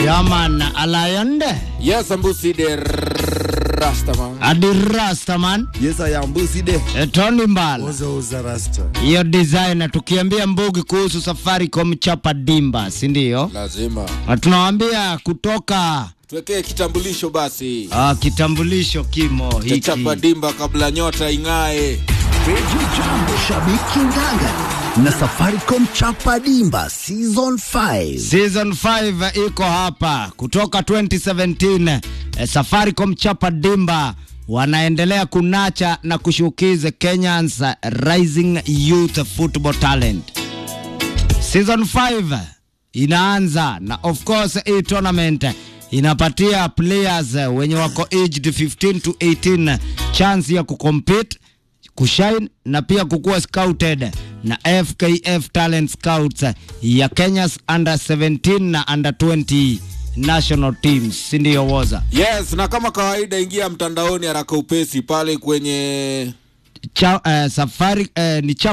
Yaman Alayonde Yes, Ambusi de Rastaman. Adi Rastaman Yes, I am Busi de. e, Tony Mbala Oza oza rasta. hiyo design, tukiambia Mbugi kuhusu Safaricom chapa dimba, si ndio? Lazima Na tunawambia kutoka tuwekee kitambulisho basi ah, kitambulisho kimo hiki chapa dimba kabla nyota ing'ae. Radio Jambo Shabiki Nganga na Safaricom Chapa Dimba Season 5. Season 5 iko hapa kutoka 2017. Eh, Safaricom chapa dimba wanaendelea kunacha na kushukiza Kenyans eh, rising youth football talent. Season 5 inaanza na of course hii tournament inapatia players eh, wenye wako aged 15 to 18 chance ya kucompete kushine na pia kukuwa scouted na FKF Talent Scouts ya Kenya's under 17 na under 20 national teams, si ndio woza? Yes, na kama kawaida, ingia mtandaoni haraka upesi pale kwenye Cha, uh, safari uh, ni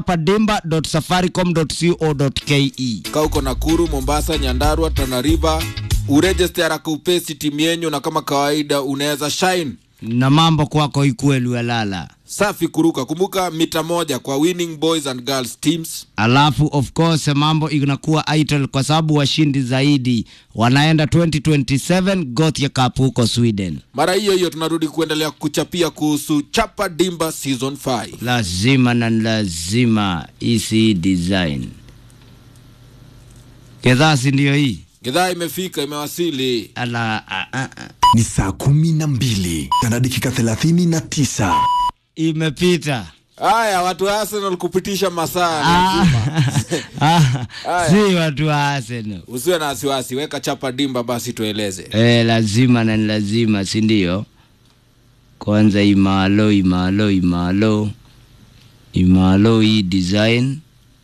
chapadimba.safaricom.co.ke. kaa uko Nakuru, Mombasa, Nyandarua, Tana River, uregister haraka upesi timu yenyu, na kama kawaida unaweza shine na mambo kwako ikuwe Lualala. safi kuruka. Kumbuka mita moja kwa winning boys and girls teams. Alafu of course mambo inakuwa idle kwa sababu washindi zaidi wanaenda 2027 Gothia Cup huko Sweden. Mara hiyo hiyo tunarudi kuendelea kuchapia kuhusu Chapa Dimba season 5. lazima na lazima isi design kedhasi ndiyo hii Gidhaa imefika, imewasili. ala a, a, a. Ni saa kumi na mbili na dakika thelathini na tisa. imepita Haya, watu wa Arsenal kupitisha masaa Ah, lazima. ah, Aya. si watu wa Arsenal Usiwe na wasiwasi, weka Chapa Dimba basi tueleze. eh, lazima na ni lazima si ndio kwanza imalo imalo imalo imalo hii design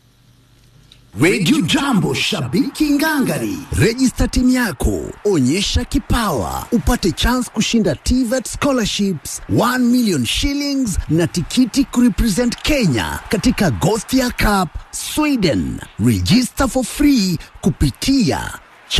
Radio Jambo Shabiki Ngangari. Register timu yako, onyesha kipawa, upate chance kushinda TVET scholarships 1 million shillings na tikiti kurepresent Kenya katika Gothia Cup Sweden. Register for free kupitia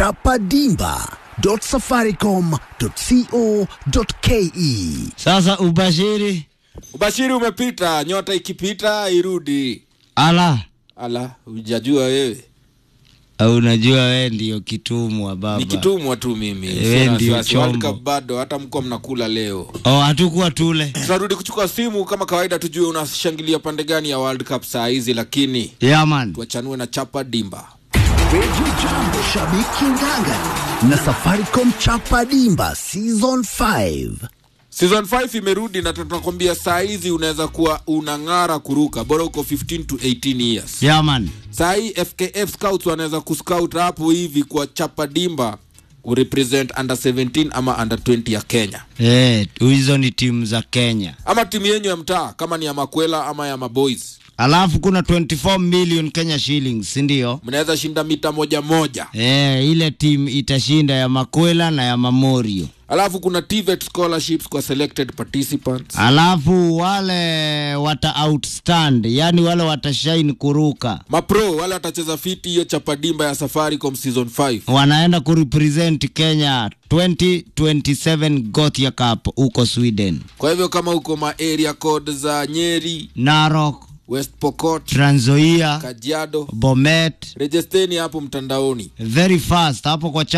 chapadimba.safaricom.co.ke. sasa ubashiri Ubashiri umepita, nyota ikipita irudi. ala Ala, hujajua wewe. au unajua we ndio kitumwa baba Nikitumwa tu mimi. Wewe Usiwe na ndio wasiwasi. World chombo. Cup bado hata mko mnakula leo. oh, hatukuwa tule Tunarudi kuchukua simu kama kawaida, tujue unashangilia pande gani ya World Cup saa hizi, lakini yaman tuachanue na Chapa Dimba. Radio Jambo Shabiki Ngangari na Safaricom Chapa Dimba Season 5. Season 5 imerudi na tunakwambia saa hizi unaweza kuwa unang'ara kuruka, bora uko 15 to 18 years. yaman Saa hii FKF Scouts wanaweza kuscout hapo hivi kwa Chapa Dimba kurepresent under 17 ama under 20 ya Kenya, Eh, hizo ni timu za Kenya. ama timu yenyu ya mtaa kama ni ya Makwela ama ya Maboys, Alafu kuna 24 million Kenya shillings, si ndio? mnaweza shinda mita moja moja. Eh, ile timu itashinda ya Makwela na ya Mamorio. Alafu kuna TVET scholarships kwa selected participants. Alafu wale wata outstand, yani wale watashine kuruka Mapro wale watacheza fiti hiyo Chapa Dimba ya Safaricom season 5. wanaenda kurepresent Kenya 2027 Gothia Cup huko Sweden, Kwa hivyo kama uko ma area code za Nyeri, Narok, West Pokot, Trans Nzoia, Kajiado, Bomet, rejesteni hapo mtandaoni. very fast hapo kwa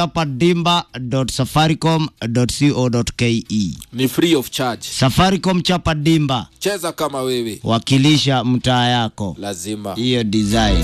chapadimba.safaricom.co.ke. Ni free of charge. Safaricom chapa dimba, Cheza kama wewe, wakilisha mtaa yako, lazima. hiyo design.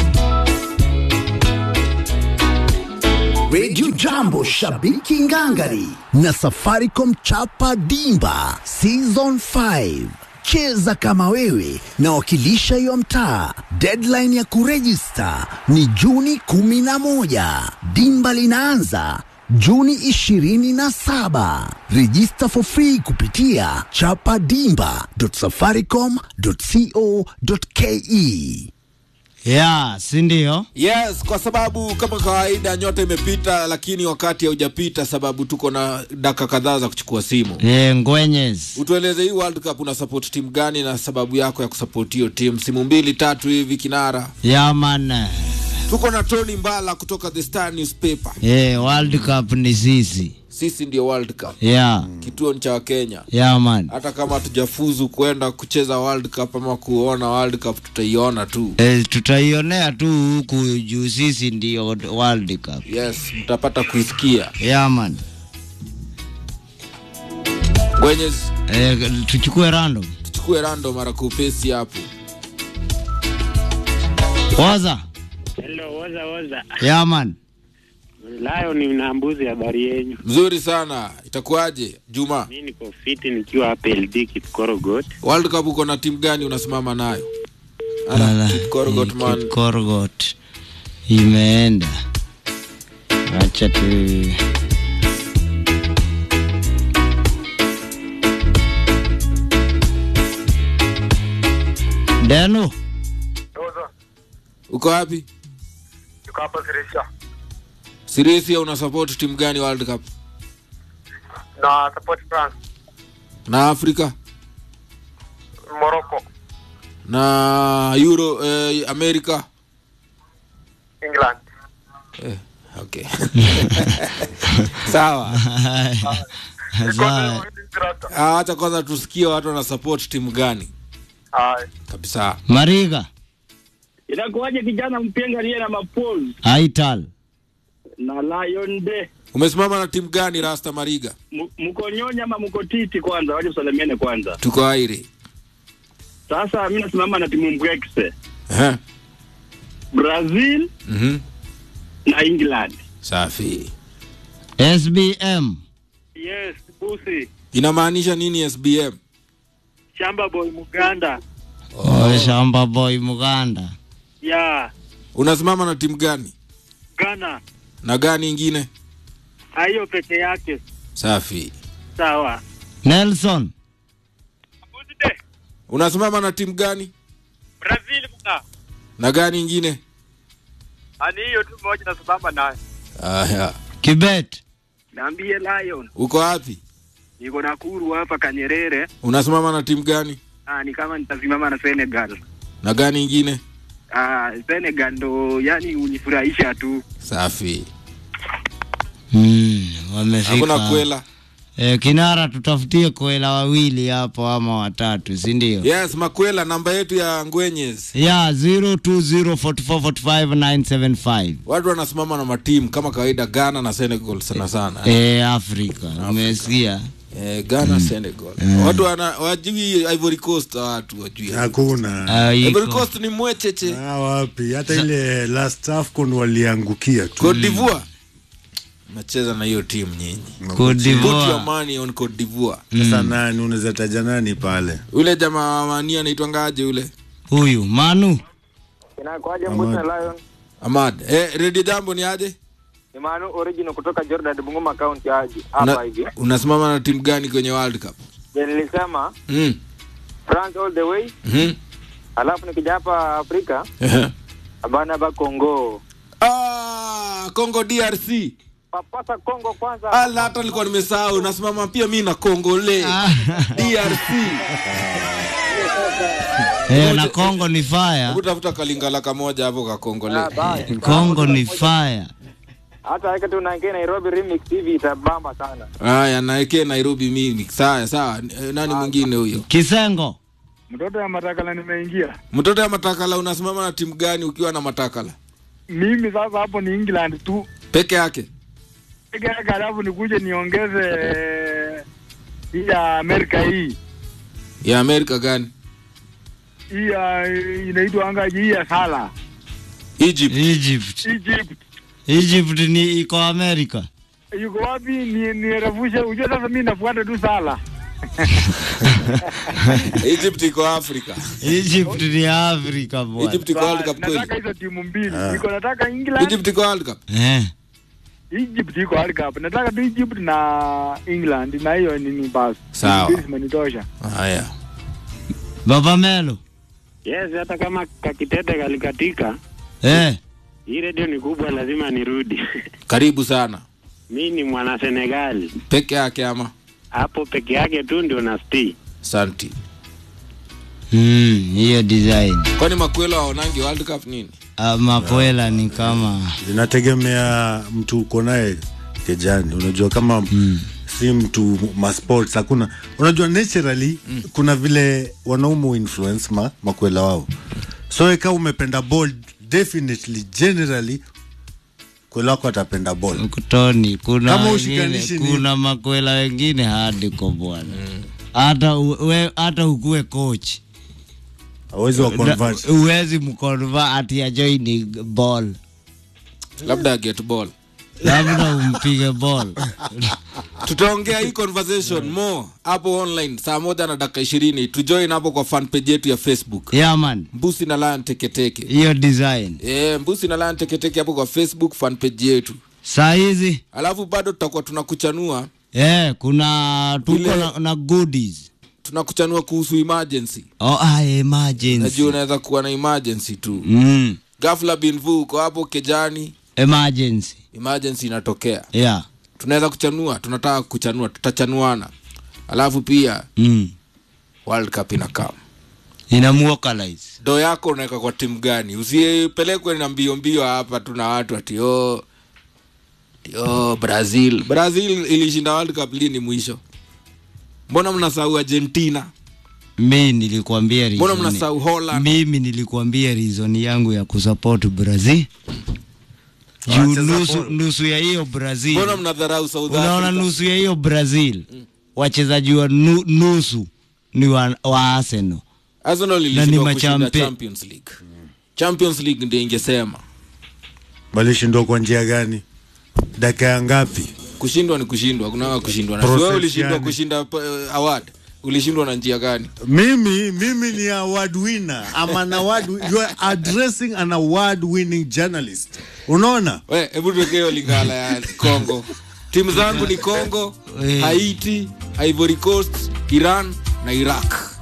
Radio Jambo Shabiki Ngangari na Safaricom Chapa Dimba Season 5. Cheza kama wewe na wakilisha hiyo mtaa. Deadline ya kurejista ni Juni 11. Dimba linaanza Juni 27. Register for free kupitia chapadimba.safaricom.co.ke. ya si ndio? Yes, kwa sababu kama kawaida nyota imepita, lakini wakati haujapita, sababu tuko na dakika kadhaa za kuchukua simu. E, ngwenyes Utueleze hii World Cup una support timu gani na sababu yako ya kusupport hiyo timu. Simu mbili tatu hivi kinara. yaman tuko na tony mbala kutoka the star newspaper Eh, World Cup ni sisi. sisi ndio world cup Yeah. kituo ni cha wakenya Yeah man. hata kama hatujafuzu kwenda kucheza world cup ama kuona world cup tutaiona tu Eh, tutaionea tu huku juu sisi ndio World Cup. yes mtapata kuisikia Yeah man. kwenye Eh, tuchukue random. tuchukue rando mara kupesi hapo Waza. Hello, woza woza. Yeah man. Layo ni na mbuzi habari yenyu. mzuri sana itakuwaje juma Mi niko fiti nikiwa hapa LD Kipkorogot. world cup uko na timu gani unasimama nayo Ala, Ala, Kipkorogot eh, man. Kipkorogot. Imeenda. Acha tu. Deno, uko wapi Tuko hapa Sirisha sirisia una support timu gani world cup na support France, na afrika Morocco, na euro eh, america England. eh, okay sawa Sawa. Ah, acha kwanza tusikie watu wana support timu gani Hai. kabisa Mariga, Inakuwaje kijana mpenga aliye na mapol Aital, na Lion de umesimama na timu gani rasta mariga M- mko nyonya ama mko titi kwanza, waje usalimiane kwanza. tuko airi Sasa mimi nasimama na timu Mbwekse, Ehe. Brazil Mhm. na England. safi SBM, Yes, Busi, inamaanisha nini sbm Shamba Boy Muganda. oh. Shamba Boy Muganda, Ya, unasimama na timu gani Ghana. na gani ingine Hiyo peke yake. safi Sawa. Nelson, Busi de unasimama na timu gani Brazil mga. na gani ingine Ani hiyo tu moja na sababu nayo. aya Kibet, Naambie Lion, uko wapi niko Nakuru hapa Kanyerere. unasimama na timu gani Ah, ni kama nitasimama na Senegal. na gani ingine Ah, Senegal ndo yani unifurahisha tu. safi mm, hakuna wamefika. kwela Eh, Kinara, tutafutie kwela wawili hapo ama watatu, si ndio? yes makwela namba yetu ya ngwenyes ya 0204445975 watu wanasimama na matimu kama kawaida ghana na senegal sana sana eh, Afrika umesikia? eh, ghana senegal watu wana wajui ivory coast watu wajui hakuna Ah, ivory iko. coast ni mwecheche Ah, wapi hata ile last AFCON waliangukia tu cote divoire nacheza na hiyo timu nyinyi Cote put your d'Ivoire. money on cote divoire sasa nani unaweza taja nani pale ule jamaa mania anaitwangaje ule Huyu Manu Inakuaje Mbuzi na Lion? amad eh, redio jambo ni aje Ni Manu original kutoka Jordan Bungoma County aje. Una- Hapa hivi. unasimama na timu gani kwenye world cup Je, nilisema mm. France all the way. mm Alafu nikija hapa Afrika, -hmm. abana ba Congo. ah, congo drc Papasa Congo kwanza. ala hata nilikuwa nimesahau nasimama pia mi na kongole drc eh, na Kongo ni fire, kutafuta kalingala kamoja hapo ka kongole Ah, bye. Kongo ni fire. Hata weka tu naingia Nairobi remix hivi itabamba sana. haya naekee nairobi mimi sawa sawa Eh, nani mwingine huyo Kisengo Mtoto ya matakala nimeingia mtoto ya matakala unasimama na timu gani ukiwa na matakala mimi sasa, hapo ni England tu peke yake peke yake, halafu nikuje niongeze eh, hii ya Amerika hii ya amerika gani hii ya inaitwa angaji hii ya Sala egypt Egypt. Egypt Egypt ni iko Amerika. yuko wapi? Ni nirefushe ujue. Sasa mimi nafuata tu Sala. egypt iko afrika Egypt ni Afrika bwana. egypt iko world Sa- cup nataka kweli hizo timu mbili, niko nataka England, egypt iko world cup Eh. Egypt iko World Cup. Nataka tu Egypt na England, na hiyo nini basi. Sawa. Mbili zimenitosha. haya Baba Melo. Yes, hata kama kakitete kalikatika, Eh. hii redio ni kubwa, lazima nirudi. karibu sana Mi ni mwana Senegal, peke yake ama hapo peke yake tu ndio na sti. santi Mm, hiyo design. kwani makwelo waonangi world cup nini Ah, makwela ni kama inategemea mtu uko naye kejani unajua kama mm. si mtu masports hakuna unajua naturally mm. kuna vile wanaume influence ma, makwela wao so ika umependa ball definitely generally kwela wako atapenda ball kutoni kuna Kama wengine, ushikanishi ni- kuna makwela wengine hadi kwa bwana hata u- we- hata ukuwe coach awezi wa convert Na- uwezi mkonva ati ajoini ball labda get ball labda umpige ball tutaongea hii conversation more hapo online saa moja na dakika ishirini tujoin hapo kwa fan page yetu ya facebook yeah man mbusi na lion teketeke hiyo design e, mbusi na lion teketeke hapo kwa facebook fan page yetu saa hizi alafu bado tutakuwa tunakuchanua eh, kuna tuko Ile- na, na goodies tunakuchanua kuhusu emergency oh, ah, emergency najua unaweza kuwa na emergency tu mm. gafla binvu uko hapo kejani emergency emergency inatokea yeah tunaweza kuchanua tunataka kuchanua tutachanuana alafu pia mm. world cup inakam inamuokalize do yako unaweka kwa timu gani usipelekwe na mbio mbio hapa tuna watu ati oh, ati, oh, brazil brazil ilishinda world cup lini mwisho mbona mnasahau argentina mi nilikwambia mbona reason- mnasahau holland mimi nilikwambia reason yangu ya kusupport brazil juu Wacheza nusu, ball. nusu ya hiyo brazil mbona mnadharau south unaona africa nusu ya hiyo brazil wachezaji wa nu, nusu ni wa, wa arsenal arsenal ni ilishindwa kushinda machampe- champions league champions league ndio ingesema walishindwa kwa njia gani dakika ya ngapi kushindwa ni kushindwa kunanga kushindwa na Process wewe ulishindwa yani. kushinda uh, award ulishindwa na njia gani mimi mimi ni award winner I'm an award wi- you are addressing an award winning journalist unaona we hebu tuweke hiyo lingala ya congo timu zangu ni congo Eh. haiti ivory coast iran na iraq